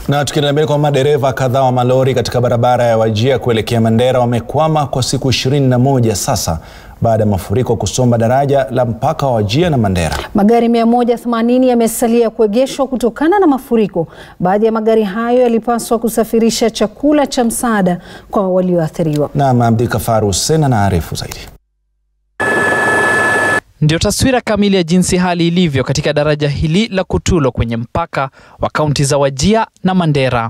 Na tukiendelea mbele kwa madereva kadhaa wa malori katika barabara ya Wajir kuelekea Mandera wamekwama kwa siku 21 sasa baada ya mafuriko kusomba daraja la mpaka wa Wajir na Mandera. Magari 180 yamesalia kuegeshwa kutokana na mafuriko. Baadhi ya magari hayo yalipaswa kusafirisha chakula cha msaada kwa walioathiriwa. Na Abdi Kafaru Hussein anaarifu zaidi. Ndio taswira kamili ya jinsi hali ilivyo katika daraja hili la Kutulo kwenye mpaka wa kaunti za Wajir na Mandera.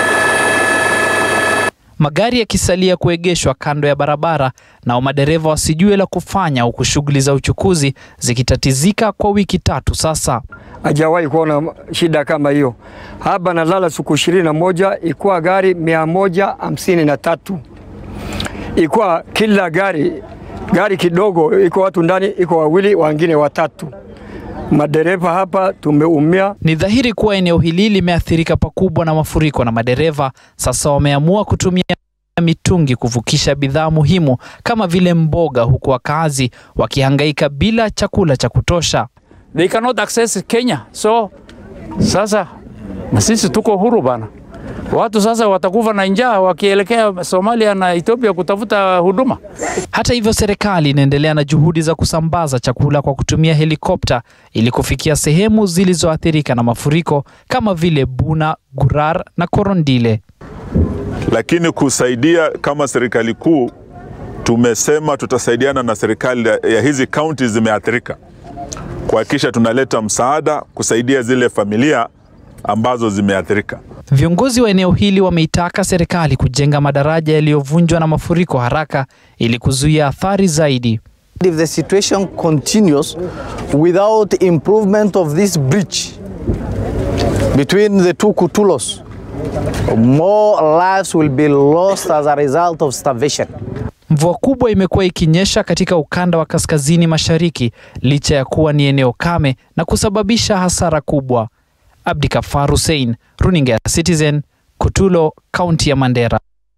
Magari yakisalia kuegeshwa kando ya barabara, nao madereva wasijue la kufanya, huku shughuli za uchukuzi zikitatizika kwa wiki tatu sasa. Hajawahi kuona shida kama hiyo. Hapa nalala siku ishirini na moja ikuwa gari mia moja hamsini na tatu ikuwa kila gari gari kidogo iko watu ndani, iko wawili, wengine watatu. Madereva hapa tumeumia. Ni dhahiri kuwa eneo hili limeathirika pakubwa na mafuriko, na madereva sasa wameamua kutumia mitungi kuvukisha bidhaa muhimu kama vile mboga, huku wakazi wakihangaika bila chakula cha kutosha. They cannot access Kenya. So sasa na sisi tuko huru bana. Watu sasa watakufa na njaa wakielekea Somalia na Ethiopia kutafuta huduma. Hata hivyo, serikali inaendelea na juhudi za kusambaza chakula kwa kutumia helikopta ili kufikia sehemu zilizoathirika na mafuriko kama vile Buna, Gurar na Korondile. Lakini kusaidia kama serikali kuu, tumesema tutasaidiana na serikali ya hizi kaunti zimeathirika, kuhakikisha tunaleta msaada kusaidia zile familia ambazo zimeathirika. Viongozi wa eneo hili wameitaka serikali kujenga madaraja yaliyovunjwa na mafuriko haraka ili kuzuia athari zaidi. If the situation continues without improvement of this bridge between the two Kutulos, more lives will be lost as a result of starvation. Mvua kubwa imekuwa ikinyesha katika ukanda wa kaskazini mashariki licha ya kuwa ni eneo kame na kusababisha hasara kubwa. Abdi Kafar Hussein, Runinga ya Citizen, Kutulo, kaunti ya Mandera.